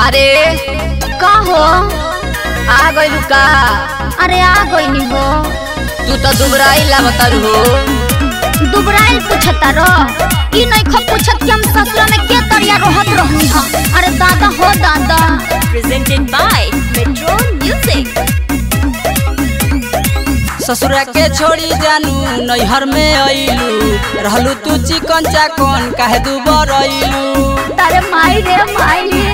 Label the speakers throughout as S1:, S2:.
S1: अरे
S2: का हो
S1: आ गइलू का
S2: अरे आ गईनी हो
S1: तू तो दुबराई लागतारू हो
S2: दुबराइल पूछता रो ई नहीं खब पूछत कि हम ससुरा में के तरिया रहत रहनी हा अरे दादा हो दादा
S3: presented by Metro Music.
S1: ससुरा के छोड़ी जानू नैहर में अइलू रहलू तू चिकन चाकन काहे दुबरइलू
S2: तारे माई रे माई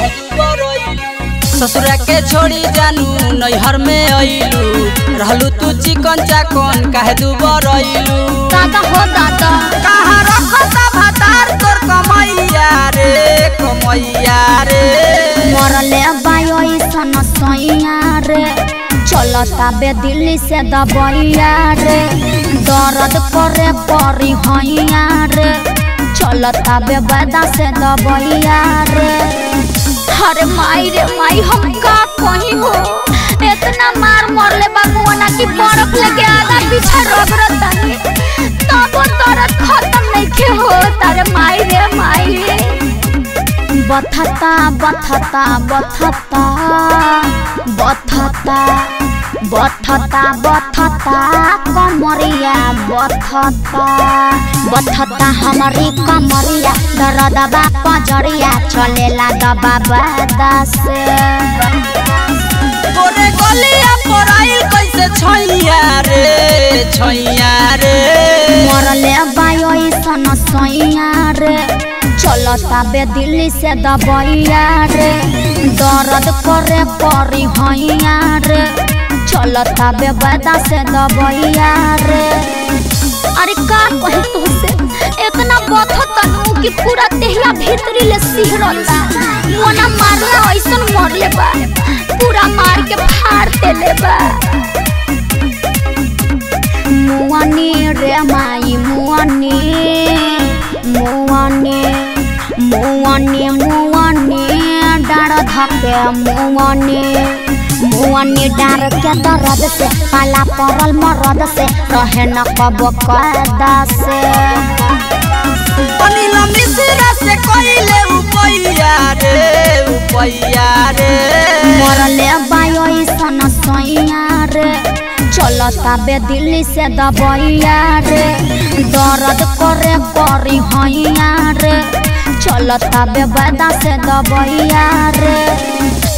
S1: ससुरा के छोड़ी जानू नैहर में अइलू रहलू तू चिकन चाकन काहे दुबरइलू
S2: दादा हो दादा
S1: कहाँ रखता भतार तोर कमैया रे कमैया रे
S2: मरले बायो सन सैया रे चलता बे दिल्ली से दबैया रे दर्द करे परी हैया रे चलता बे बैदा से दबैया रे अरे माई रे माई हम का कहीं हो इतना मार मरले बाबुआना की बर्फ लेके आधा पीछे रगड़ता तब दर्द खत्म नहीं के हो तारे माई रे माई बथता बथता बथता बथता बथता बथता कमरिया बथता बथता हमारी कमरिया दरदबा पजरिया चलेला दबा से
S1: तोरे गलिया पराइल कैसे छैया रे छैया रे
S2: मरले बायो सन सैया रे चलता बे दिल्ली से दबैया रे दर्द करे परी हैया रे चलता बे बैदा से दबैया रे अरे का कही तुमसे इतना बथत नु कि पूरा देहिया भीतरी ले सिहरता मोना मारला ऐसन मरले बा पूरा मार के फाड़ देले बा मुआनी रे माई मुआनी मुआनी मुआनी मुआनी डार धके मुआनी मुआनी डार के दर्द से पाला परल मरद से रहे न कब कदा से
S1: अनिल मिश्रा से कइले उपैया रे उपैया रे
S2: मरले बायो सन सैया रे चलता बे दिल्ली से दबैया रे दर्द करे परी हैया रे चलता बे बैदा से दबैया रे